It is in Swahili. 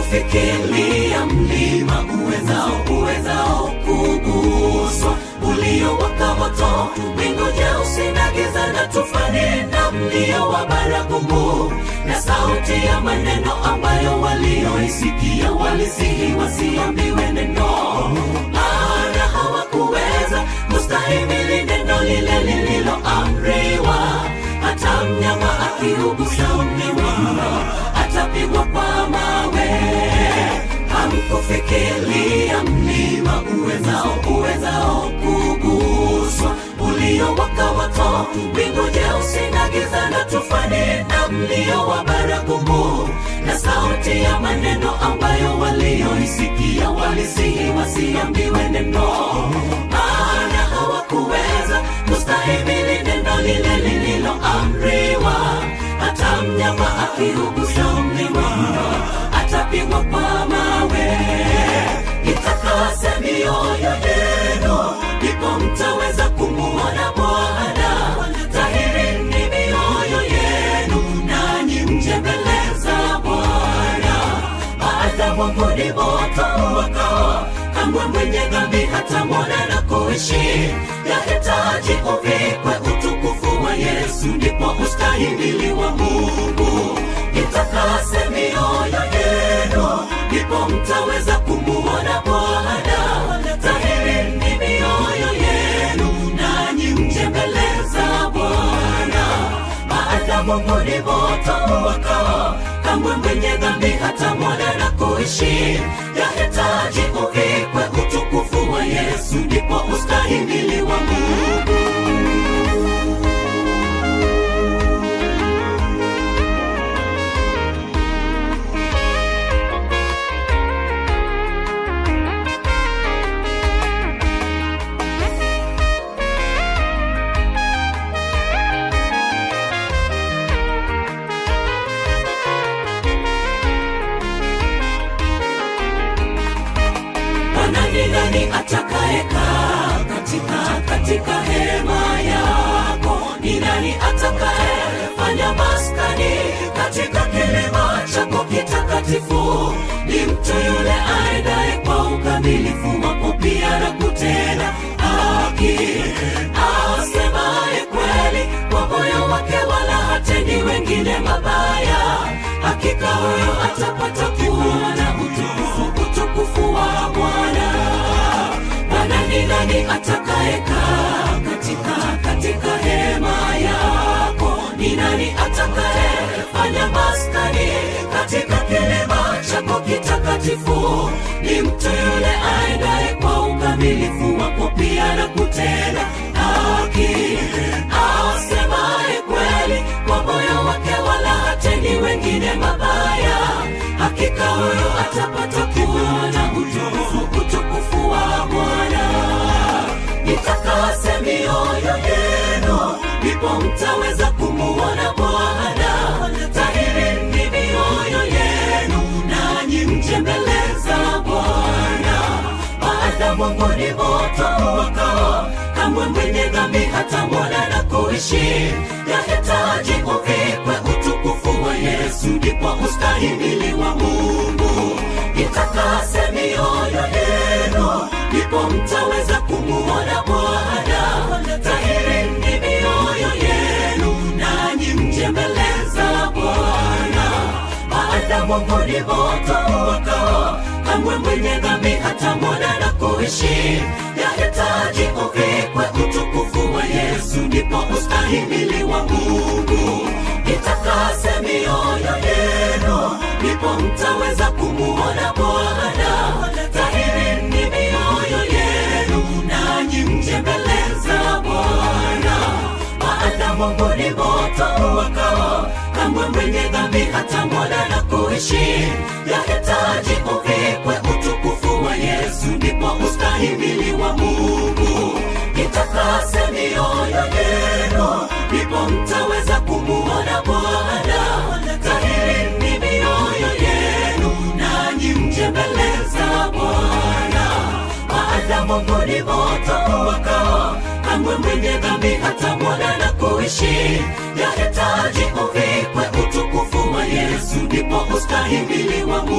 hamkufikiria mlima uwezao uwezao kuguswa uliowaka moto wingu jeusi na giza na tufani na mlio wa baragumu na sauti ya maneno ambayo walioisikia walisihi wasiambiwe neno maana hawakuweza kustahimili neno lile lililoamriwa hata mnyama akiugusa mlima atapigwa kwa mawe hamkufikiria mlima uwezao uwezao kuguswa uliowaka moto mbingu jeusi na giza na tufani na mlio wa baragumu na sauti ya maneno ambayo walioisikia walisihi wasiambiwe neno maana hawakuweza kustahimili neno lile lililoamriwa hata mnyama akiugusa mlima atapigwa kwa mawe itakase mioyo yenu ndipo mtaweza kumuona bwana tahiri ni mioyo yenu nanyi mje mbele za bwana maadamu ni moto wakao kamwe mwenye dhambi hata mwana na kuishi yahitaji uvikwe utukufu wa yesu ndipo ustahimili wa mungu itakase mioyo yenu ndipo mtaweza kumuona bwana tahiri ni mioyo yenu nanyi mje mbele za bwana maadamu ni moto wakao kamwe mwenye dhambi hata mwana na kuishi yahitaji uvikwe utukufu wa yesu ndipo ustahimili wa mungu Bwana ni nani atakayekaa katika katika hema yako? Ni nani atakayefanya maskani katika kilima chako kitakatifu? Ni mtu yule aendaye kwa ukamilifu wako pia na kutenda haki, asemaye kweli kwa moyo wake, wala hatendi wengine mabaya. Hakika huyo atapata kuona utukufu utukufu wa Bwana. Bwana ni nani atakayekaa katika katika hema yako? Ni nani atakayefanya maskani katika kilima chako kitakatifu? Ni mtu yule aendaye kwa ukamilifu wako pia na kutenda haki, asemaye kweli kwa moyo wake, wala hatendi wengine mabaya. Hakika huyo atapata kuona utukufu utukufu wa Bwana. Itakase mioyo yenu, ndipo mtaweza kumuona Bwana. Tahiri ni mioyo yenu, nanyi mje mbele za Bwana. Maadamu Mungu ni moto wakao, kamwe mwenye dhambi hata mwana na kuishi. Yahitaji uvikwe utukufu wa Yesu, ndipo ustahimili wa Mungu. Itakase mioyo yenu, ndipo mtaweza kumuona Bwana. Tahiri ni mioyo yenu, nanyi mje mbele za Bwana. Maadamu Mungu ni moto wakao, kamwe mwenye dhambi hata mwana na kuishi. Yahitaji uvikwe utukufu wa Yesu, ndipo ustahimili wa Mungu. Itakase mioyo yenu, ndipo mtaweza kumuona Bwana. Tahiri ni mioyo yenu, nanyi mje mbele za Bwana. Maadamu Mungu ni moto wakao, kamwe mwenye dhambi hata mwana na kuishi. Yahitaji uvikwe utukufu wa Yesu, ndipo ustahimili wa Mungu. Itakase mioyo yenu, ndipo mtaweza kumuona Bwana. Tahiri ni mioyo yenu, nanyi mje mbele za Bwana. Maadamu Mungu ni moto wakao, kamwe mwenye dhambi hata mwana na kuishi. Yahitaji uvikwe utukufu wa Yesu, ndipo ustahimili wa Mungu.